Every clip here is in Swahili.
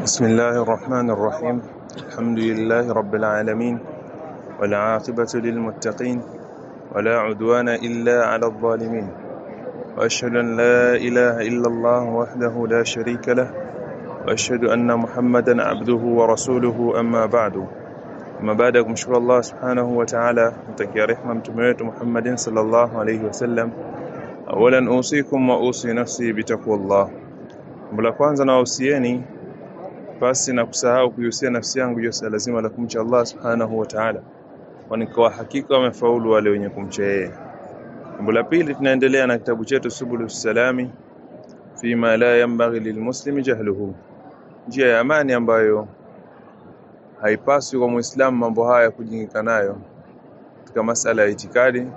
بسم الله الرحمن الرحيم الحمد لله رب العالمين والعاقبة للمتقين ولا عدوان إلا على الظالمين وأشهد أن لا إله إلا الله وحده لا شريك له وأشهد أن محمدا عبده ورسوله أما بعد أما بعد kumshukuru Allah subhanahu wa ta'ala mtakia rehma mtume wetu Muhammadin sallallahu alayhi wasallam awalan usikum wa usi nafsi bitaqwallah la kwanza na wausieni pasi na kusahau kuihusia nafsi yangu juu ya lazima la kumcha Allah subhanahu wa ta'ala kwani kwa hakika wamefaulu wale wenye kumcha yeye jambo la pili tunaendelea na kitabu chetu subulus salami fima la yanbaghi lilmuslimi jahluhu njia ya amani ambayo haipaswi kwa muislamu mambo haya kujingika nayo katika masala ya itikadi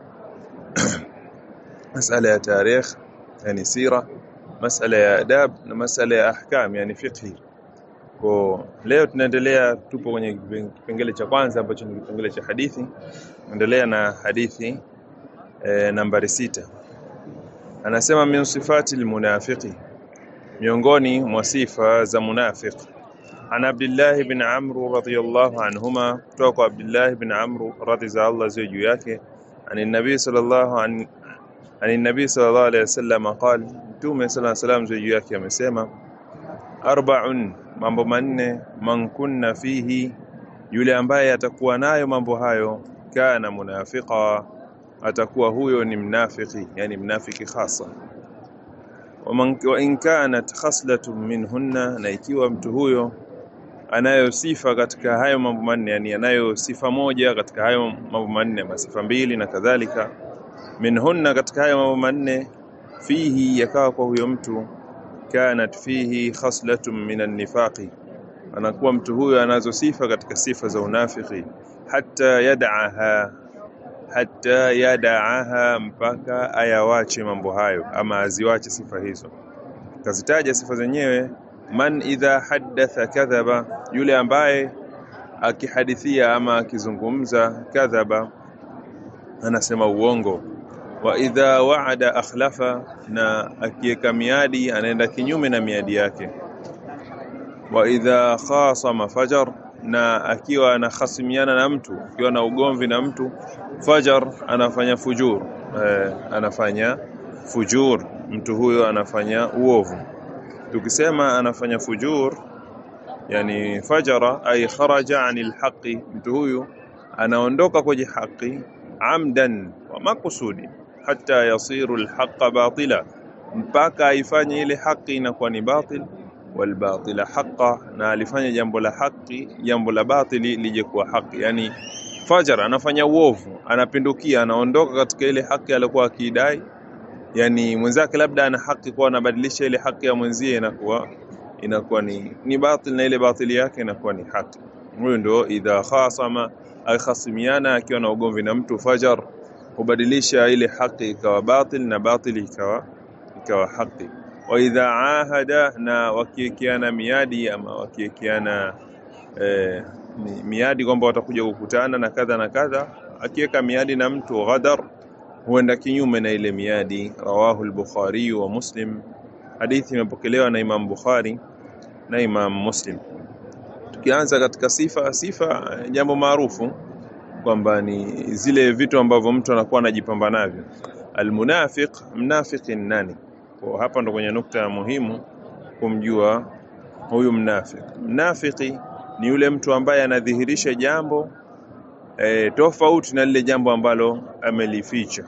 masala ya tarikh yani sira masala ya adab na masala ya ahkam yani fiqhi kwa leo tunaendelea tupo kwenye kipengele cha kwanza ambacho ni kipengele cha hadithi endelea na hadithi e, nambari sita anasema min sifati almunafiqi miongoni mwa sifa za munafiq عن عبد الله بن عمرو رضي الله عنهما توقع عبد الله بن عمرو رضي الله زوجه yake عن النبي صلى الله عن عن النبي صلى الله عليه وسلم قال مtume صلى الله عليه وسلم زوجه yake amesema arba'un mambo manne man kunna fihi yule ambaye atakuwa nayo mambo hayo kana munafiqa atakuwa huyo ni mnafiki yani mnafiki hasa wa in kanat khaslatun minhunna na ikiwa mtu huyo anayo sifa katika hayo mambo manne yani anayo sifa moja katika hayo mambo manne masifa mbili na kadhalika minhunna katika hayo mambo manne fihi yakawa kwa huyo mtu kanat fihi khaslatun minan nifaqi anakuwa mtu huyo anazo sifa katika sifa za unafiki hatta yad'aha hatta yad'aha mpaka ayawache mambo hayo ama aziwache sifa hizo kazitaja sifa zenyewe man idha haddatha kadhaba yule ambaye akihadithia ama akizungumza kadhaba anasema uongo wa idha wa'ada akhlafa na akiweka miadi anaenda kinyume na miadi yake wa idha khasama fajar na akiwa anahasimiana na mtu akiwa na ugomvi na mtu fajar anafanya fujur eh, anafanya fujur mtu huyo anafanya uovu tukisema anafanya fujur yani fajara ay kharaja anil haqi mtu huyu anaondoka kwenye haki amdan wa makusudi hata yasiru alhaqa batila mpaka aifanye ile haki inakuwa ni batil walbatila haqa na alifanya jambo la haki jambo la batili lije kuwa haki yani fajar anafanya uovu anapindukia anaondoka katika ile haki aliyokuwa akidai yani mwenzake labda ana haki kwa anabadilisha ile haki ya mwenzie inakuwa inakuwa ni ni batil na ile batili yake inakuwa ni haki huyo ndio idha khasama akhasimiana akiwa na ugomvi na mtu fajar kubadilisha ile haki ikawa batil na batili ikawa ikawa haki wa idha ahada na wakiwekeana miadi ama wakiwekeana eh, miadi kwamba watakuja kukutana na kadha na kadha akiweka miadi na mtu ghadar huenda kinyume na ile miadi rawahu al-bukhari wa muslim hadithi imepokelewa na imam bukhari na imam muslim tukianza katika sifa sifa jambo maarufu kwamba ni zile vitu ambavyo mtu anakuwa anajipamba navyo almunafiq mnafiki nani kwa hapa ndo kwenye nukta muhimu kumjua huyu mnafiki mnafiki ni yule mtu ambaye anadhihirisha jambo e, tofauti na lile jambo ambalo amelificha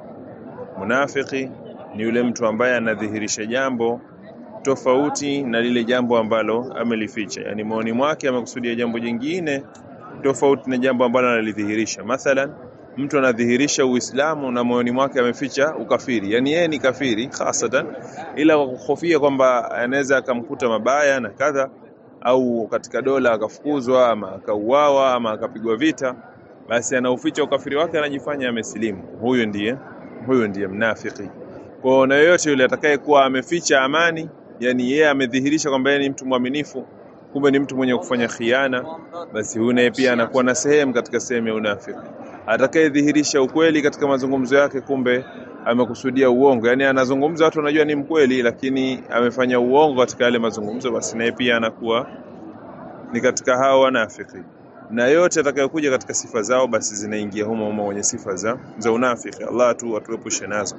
munafiki ni yule mtu ambaye anadhihirisha jambo tofauti na lile jambo ambalo amelificha yani maoni mwake amekusudia jambo jingine tofauti na jambo ambalo analidhihirisha mathalan mtu anadhihirisha uislamu na moyoni mwake ameficha ukafiri yani yeye ni kafiri hasatan ila kwa kuhofia kwamba anaweza akamkuta mabaya na kadha au katika dola akafukuzwa ama akauawa ama akapigwa vita basi anauficha ukafiri wake anajifanya amesilimu huyo ndiye huyo ndiye mnafiki kwa na yoyote yule atakayekuwa ameficha amani yani yeye amedhihirisha kwamba yeye ni mtu mwaminifu kumbe ni mtu mwenye kufanya khiana basi huyu naye pia anakuwa na sehemu katika sehemu ya unafiki atakayedhihirisha ukweli katika mazungumzo yake kumbe amekusudia uongo, yani anazungumza watu wanajua ni mkweli, lakini amefanya uongo katika yale mazungumzo, basi naye pia anakuwa ni katika hao wanafiki, na yote atakayokuja katika sifa zao basi zinaingia humo humo kwenye sifa za, za unafiki. Allah tu atuepushe nazo.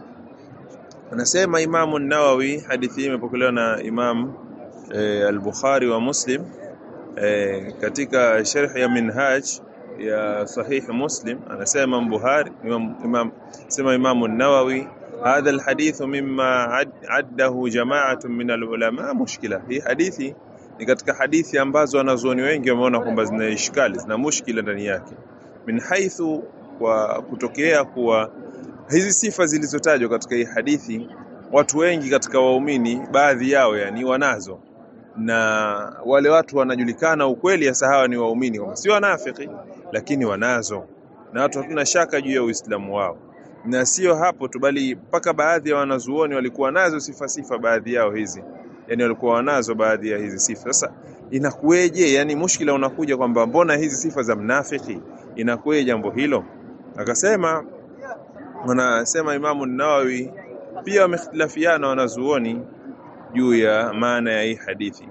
Anasema Imamu Nawawi, hadithi hii imepokelewa na Imam e, al-Bukhari wa Muslim e, katika sharh ya Minhaj ya Sahih Muslim, anasema Imam Bukhari Imam, Imam sema Imamu Nawawi hadha alhadithu mimma ad, addahu jama'atun min alulama mushkila. Hii hadithi ni katika hadithi ambazo wanazuoni wengi wameona kwamba zina ishkali, zina mushkila ndani yake, min haithu, kwa kutokea kuwa hizi sifa zilizotajwa katika hii hadithi watu wengi katika waumini baadhi yao yani wanazo, na wale watu wanajulikana ukweli hasa hawa ni waumini, kwamba si wanafiki, lakini wanazo, na watu hatuna shaka juu ya Uislamu wao. Na sio hapo tu, bali mpaka baadhi ya wanazuoni walikuwa nazo sifa sifa, baadhi yao hizi yani walikuwa wanazo baadhi ya hizi sifa. Sasa inakuweje? Yani mushkila unakuja kwamba mbona hizi sifa za mnafiki, inakuweje jambo hilo? Akasema wanasema Imamu Nawawi pia wamehtilafiana wanazuoni juu ya maana ya hii hadithi,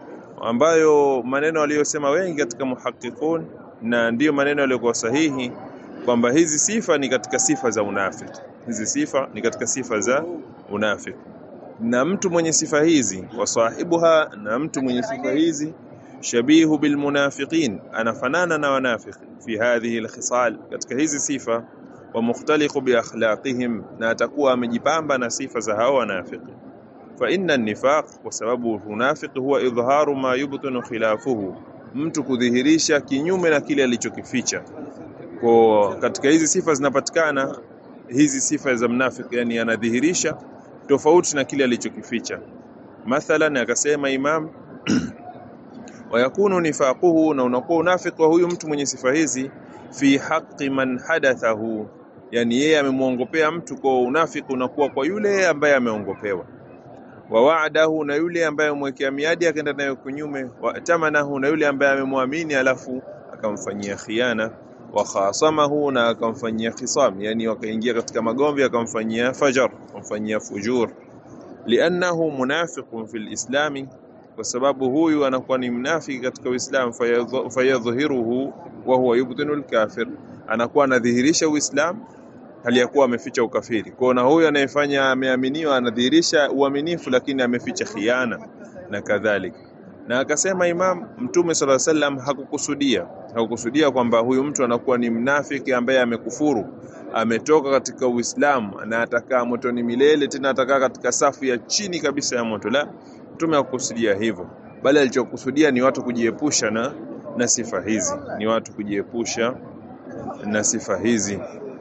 ambayo maneno waliyosema wengi katika muhaqiqun, na ndiyo maneno yaliyokuwa sahihi kwamba hizi sifa ni katika sifa za unafiki. Hizi sifa ni katika sifa za unafiki, na mtu mwenye sifa hizi wasahibuha, na mtu mwenye sifa hizi shabihu bilmunafiqin, anafanana na wanafiki fi hadhihi alkhisal, katika hizi sifa wa mukhtaliqu bi akhlaqihim, na atakuwa amejipamba na sifa za hao wanafiki. Fa inna nifaq, kwa sababu unafiki huwa idharu ma yubtinu khilafuhu, mtu kudhihirisha kinyume na kile alichokificha. Kwa katika hizi sifa zinapatikana hizi sifa za mnafiki, yani anadhihirisha tofauti na kile alichokificha. Mathalan, akasema Imam wayakunu nifaquhu, na unakuwa unafiki wa huyu mtu mwenye sifa hizi fi haqqi man hadathahu, yani yeye amemwongopea mtu, kwa unafiki unakuwa kwa yule ambaye ameongopewa. Wa wa'adahu, na yule ambaye amwekea miadi akaenda nayo kunyume. Wa tamanahu, na yule ambaye amemwamini alafu akamfanyia khiana. Wa khasamahu, na akamfanyia khisam, yani wakaingia katika magomvi, akamfanyia fajar, akamfanyia fujur. Liannahu munafiqun fil islami kwa sababu huyu anakuwa ni mnafiki katika Uislamu, fayadhhiruhu wa huwa yubtinu alkafir, anakuwa anadhihirisha Uislamu hali ya kuwa ameficha ukafiri. Kwa na huyu anayefanya ameaminiwa anadhihirisha uaminifu, lakini ameficha khiana na kadhalika. Na akasema Imam, Mtume sala sallam hakukusudia hakukusudia kwamba huyu mtu anakuwa ni mnafiki ambaye amekufuru, ametoka katika Uislamu na atakaa motoni milele, tena atakaa katika safu ya chini kabisa ya moto. La, Mtume hakukusudia hivyo, bali alichokusudia ni watu kujiepusha na, na sifa hizi, ni watu kujiepusha na sifa hizi.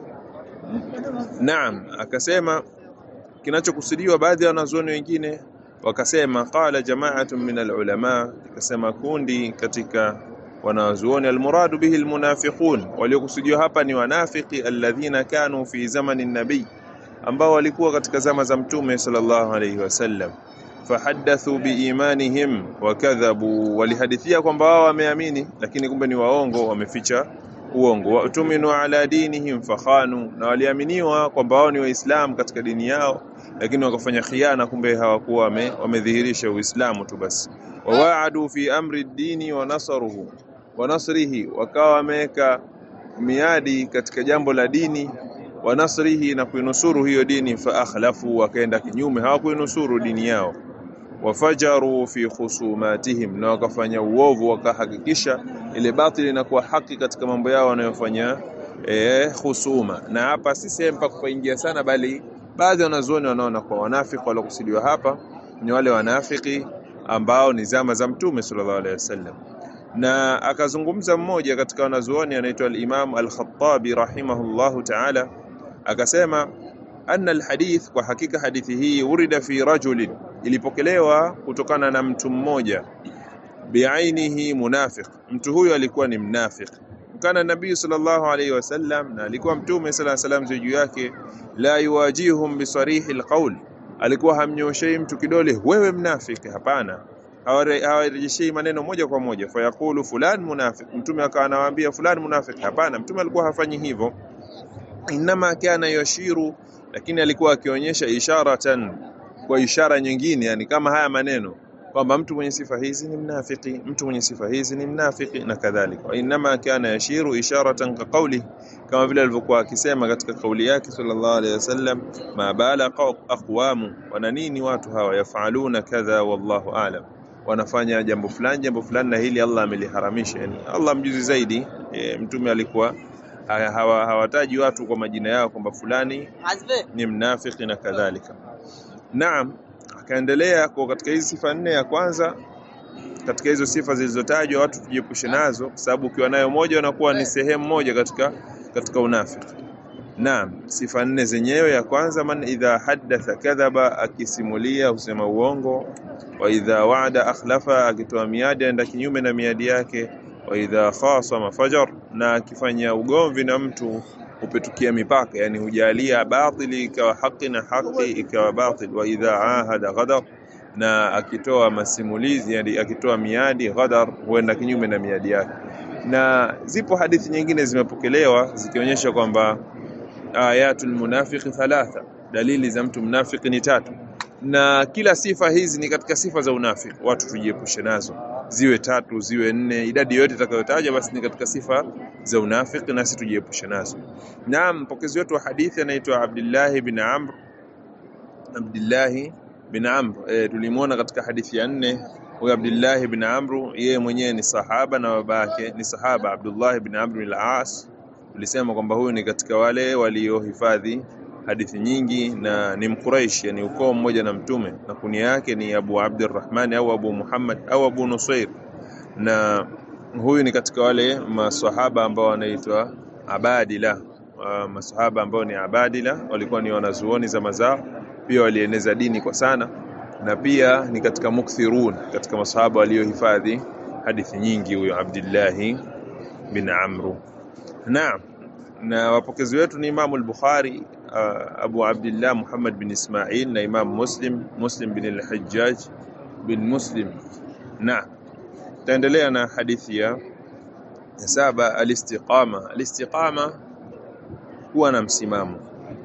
Naam, akasema kinachokusudiwa, baadhi ya wanazuoni wengine wakasema, qala jama'atun min alulama, ikasema kundi katika wanazuoni, almuradu bihi almunafiqun, waliokusudiwa hapa ni wanafiki, alladhina kanu fi zamani nabii, ambao walikuwa katika zama za Mtume sallallahu alayhi wasallam fahaddathu biimanihim wakadhabu, walihadithia kwamba wao wameamini, lakini kumbe ni waongo, wameficha uongo. Watuminu ala dinihim fakhanu, na waliaminiwa kwamba wao ni Waislamu katika dini yao, lakini wakafanya khiana, kumbe hawakuwa wame, wamedhihirisha Uislamu tu basi. Wawaadu fi amri dini wa nasaruhu wa nasrihi, wakawa wameweka miadi katika jambo la dini wa nasrihi, na kuinusuru hiyo dini. Fa akhlafu, wakaenda kinyume, hawakuinusuru dini yao wafajaru fi khusumatihim, na wakafanya uovu, wakahakikisha ile batili inakuwa haki katika mambo yao wanayofanya e, khusuma. Na hapa si sehemu pa kupaingia sana, bali baadhi ya wanazuoni wanaona kwa wanafiki waliokusudiwa hapa ni wale wanafiki ambao ni zama za Mtume sallallahu alaihi wasallam. Na akazungumza mmoja katika wanazuoni anaitwa al-Imam al-Khattabi rahimahullahu ta'ala, akasema anna alhadith, kwa hakika hadithi hii urida fi rajulin, ilipokelewa kutokana na mtu mmoja, biainihi munafiq, mtu huyo alikuwa ni mnafiq. Kana nabii sallallahu alayhi wasallam, na alikuwa mtume sallallahu alayhi wasallam juu yake, la yuwajihum bisarihi alqawl, alikuwa hamnyoshei mtu kidole, wewe mnafiki. Hapana, hawarejeshei maneno moja kwa moja, fayaqulu fulan munafiq, mtume akawa anawaambia fulan munafiq. Hapana, mtume alikuwa hafanyi hivyo. Inma kana yashiru lakini alikuwa akionyesha isharatan kwa ishara nyingine yani kama haya maneno kwamba mtu mwenye sifa hizi ni mnafiki mtu mwenye sifa hizi ni mnafiki na kadhalika wa inma kana yashiru isharatan ka qawli kama vile alivyokuwa akisema katika kauli yake sallallahu alaihi wasallam ma bala aqwamu wana nini watu hawa yafaluna kadha wallahu a'lam wanafanya jambo fulani jambo fulani na hili Allah ameliharamisha yani Allah mjuzi zaidi e, mtume alikuwa ha- hawa- hawataji watu kwa majina yao kwamba fulani ni mnafiki na kadhalika naam akaendelea kwa katika hizi sifa nne ya kwanza katika hizo sifa zilizotajwa watu tujiepushe nazo kwa sababu ukiwa nayo moja unakuwa ni sehemu moja katika katika unafiki Naam, sifa nne zenyewe ya kwanza, man idha haddatha kadhaba, akisimulia husema uongo. Wa idha waada akhlafa, akitoa miadi aenda kinyume na miadi yake. Wa idha khasama fajar, na akifanya ugomvi na mtu hupetukia mipaka, yani hujalia batili ikawa haki na haki ikawa batil. Wa idha ahada ghadar, na akitoa masimulizi, yani akitoa miadi ghadar, huenda kinyume na miadi yake. Na zipo hadithi nyingine zimepokelewa zikionyesha kwamba ayatul munafiqi thalatha, dalili za mtu mnafiki ni tatu, na kila sifa hizi ni katika sifa za unafiki. Watu tujiepushe nazo, ziwe tatu ziwe nne, idadi yote itakayotaja basi ni katika sifa za unafiki, nasi tujiepushe nazo. Naam, mpokezi wetu wa hadithi anaitwa Abdullah bin Amr Abdullah bin Amr e, tulimwona katika hadithi ya nne huyo Abdullah bin Amr, yeye mwenyewe ni sahaba na babake ni sahaba Abdullah bin Amr bin al-As tulisema kwamba huyu ni katika wale waliohifadhi hadithi nyingi na ni Mquraish, yani ukoo mmoja na Mtume, na kunia yake ni Abu Abdurrahman au Abu Muhammad au Abu Nusair, na huyu ni katika wale maswahaba ambao wanaitwa abadila. Uh, maswahaba ambao ni abadila walikuwa ni wanazuoni zama zao, pia walieneza dini kwa sana, na pia ni katika mukthirun, katika maswahaba waliohifadhi hadithi nyingi, huyo Abdillahi bin Amru. Naam, na wapokezi wetu ni Imamu al-Bukhari, uh, Abu Abdillah Muhammad bin Ismail na Imam Muslim, Muslim bin al-Hajjaj bin Muslim. Naam, taendelea na hadithi ya ya saba, al-istiqama. Al-istiqama kuwa na msimamo.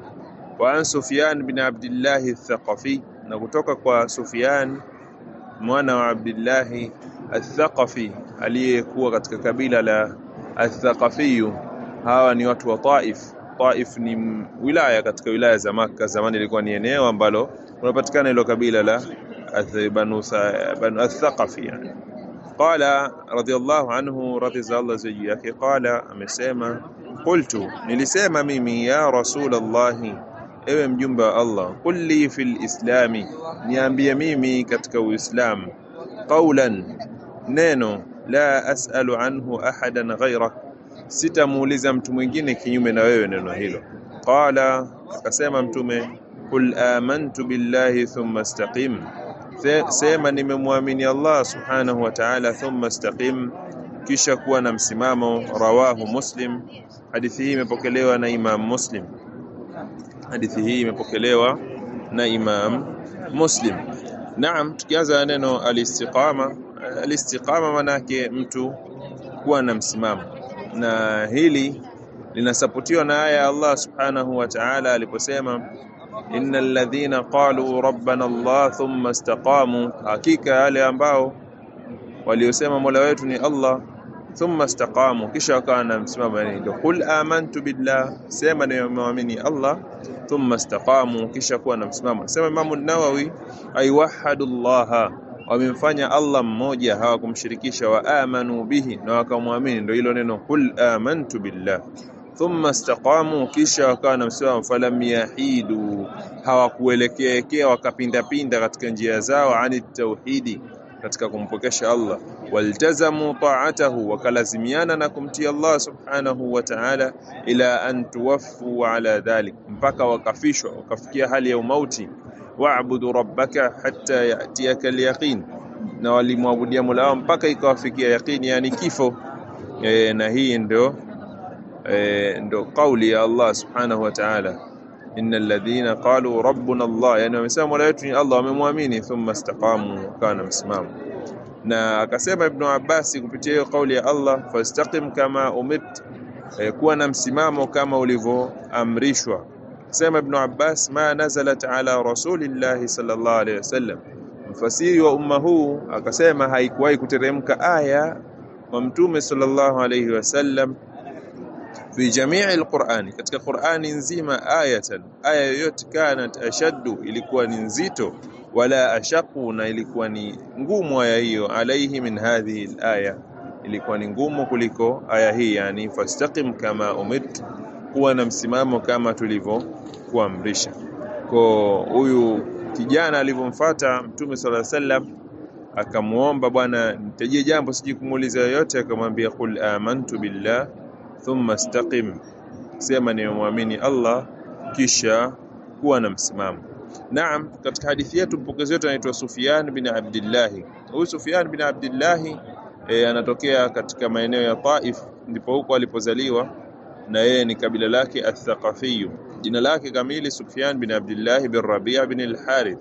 Wa an Sufyan bin Abdillah al-Thaqafi, na kutoka kwa Sufyan mwana wa Abdillah al-Thaqafi aliyekuwa katika kabila la al-Thaqafiyu hawa ni watu wa Taif. Taif ni m- wilaya katika wilaya za Makka. Zamani ilikuwa ni eneo ambalo unapatikana hilo kabila la Ath- Banu Sa- Banu Athaqafi yani. Qala radiyallahu anhu, radhi za Allah ziwe juu yake, qala, amesema qultu, nilisema mimi ya Rasulallahi, ewe mjumbe wa Allah, qul li fil islami, niambie mimi katika Uislamu, qawlan, neno la as'alu anhu ahadan ghayrak sitamuuliza mtu mwingine kinyume na wewe neno hilo. Qala, akasema Mtume, qul amantu billahi thumma istaqim, Se- sema nimemwamini Allah subhanahu wa ta'ala, thumma istaqim, kisha kuwa na msimamo. Rawahu Muslim, hadithi hii imepokelewa na Imam Muslim. Hadithi hii imepokelewa na Imam Muslim. Naam, tukianza na neno alistiqama. Alistiqama manake mtu kuwa na msimamo, na hili linasapotiwa na aya ya Allah subhanahu wa ta'ala aliposema innal ladhina qalu rabbana Allah thumma istaqamu, hakika wale ambao waliosema mola wetu ni Allah thumma istaqamu, kisha wakawa na msimamo, yani ndio qul amantu billah, sema nimemwamini Allah, thumma istaqamu, kisha kuwa na msimamo. Sema Imamu Nawawi, ay wahadu llaha, wamemfanya Allah mmoja, hawakumshirikisha, wa amanu bihi, na wakamwamini. Ndio hilo neno qul amantu billah thumma istaqamu, kisha wakawa na msimamo. Falam yahidu, hawakuelekeekea wakapindapinda katika njia zao, ani tauhidi, katika kumpokesha Allah. Waltazamu taatahu, wakalazimiana na kumtii Allah subhanahu wa ta'ala, ila an tuwaffu ala dhalik, mpaka wakafishwa wakafikia hali ya umauti. Wa'budu rabbaka hatta ya'tiyaka alyaqin, na walimwabudia Mola wao mpaka ikawafikia yaqini, yani kifo. E, na hii ndio e, ndo kauli ya Allah subhanahu wa ta'ala innal ladhina qalu rabbuna Allah, yani wamesema mola wetu ni Allah, wamemwamini thumma istaqamu, wakawa na msimamo. Na akasema Ibnu Abbasi kupitia hiyo kauli ya Allah, fastaqim kama umirt, e, kuwa na msimamo kama ulivyoamrishwa. sema Ibn Abbas ma nazalat ala rasulillahi sallallahu alaihi wasallam mfasiri wa umma huu akasema haikuwahi kuteremka aya kwa mtume sallallahu alaihi wasallam fi jamii alqurani katika qurani nzima ayatan aya yoyote kanat ashaddu ilikuwa ni nzito wala ashaqu na ilikuwa ni ngumu aya hiyo alaihi min hadhihi alaya ilikuwa ni ngumu kuliko aya hii yani fastaqim kama umirt kuwa na msimamo kama tulivyokuamrisha kwa huyu kijana alivyomfuata mtume sallallahu alaihi wasallam akamuomba bwana nitajie jambo siji kumuuliza yoyote akamwambia qul amantu billah thumma istaqim sema nimemwamini Allah kisha kuwa na msimamo Naam katika hadithi yetu mpokezi wetu anaitwa Sufyan bin Abdullah huyu Sufyan bin Abdullah e, anatokea katika maeneo ya Taif ndipo huko alipozaliwa na yeye ni kabila lake Athaqafi jina lake kamili Sufyan bin Abdullah bin Rabi' bin al-Harith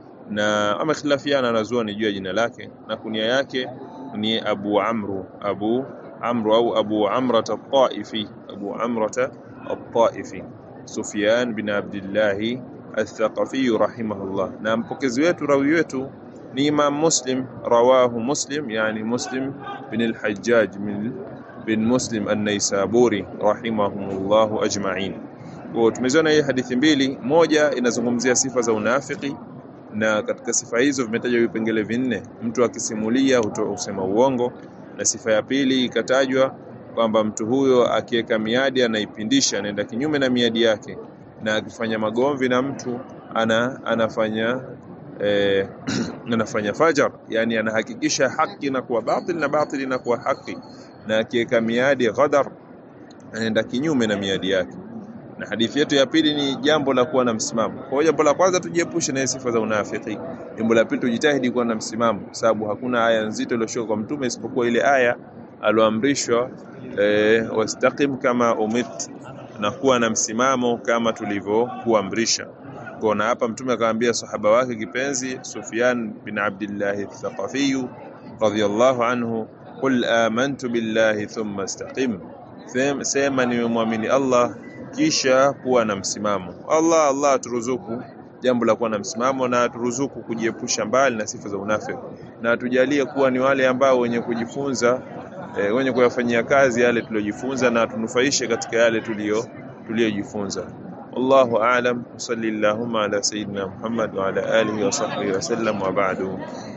na amekhilafiana na zuoni juu ya jina lake na kunia yake ni Abu Amru Abu Amru au Abu Amrat at-Taifi Abu Amrat at-Taifi Sufyan bin Abdullah al-Thaqafi rahimahullah na mpokezi wetu rawi wetu ni Imam Muslim rawahu Muslim yani Muslim bin al-Hajjaj min bin Muslim an-Naisaburi rahimahumullah ajma'in kwa tumeziona hii hadithi mbili moja inazungumzia sifa za unafiki na katika sifa hizo vimetajwa vipengele vinne mtu akisimulia husema uongo na sifa ya pili ikatajwa kwamba mtu huyo akiweka miadi anaipindisha anaenda kinyume na miadi yake na akifanya magomvi na mtu ana anafanya eh, anafanya fajar yani anahakikisha haki na kuwa batil na batil na kuwa haki na akiweka miadi ghadar anaenda kinyume na miadi yake na hadithi yetu ya pili ni jambo la kuwa na msimamo. Kwa hiyo jambo la kwanza tujiepushe na sifa za unafiki. Jambo la pili tujitahidi kuwa na msimamo, sababu hakuna aya nzito iliyoshuka kwa mtume isipokuwa ile aya aloamrishwa e, wastaqim kama umit, na kuwa na msimamo kama tulivyokuamrisha. Kwa na hapa mtume akamwambia sahaba wake kipenzi Sufyan bin Abdullah al-Thaqafi radhiyallahu anhu, qul amantu billahi thumma istaqim, sema nimemwamini Allah kisha kuwa na msimamo. Allah Allah turuzuku jambo la kuwa na msimamo na turuzuku kujiepusha mbali na sifa za unafiki na tujalie kuwa ni wale ambao wenye kujifunza e, wenye kuyafanyia kazi yale tuliyojifunza na tunufaishe katika yale tuliyo tuliyojifunza. Wallahu a'lam. Salli Allahumma ala sayyidina Muhammad wa ala alihi wa sahbihi wa sallam wa ba'du.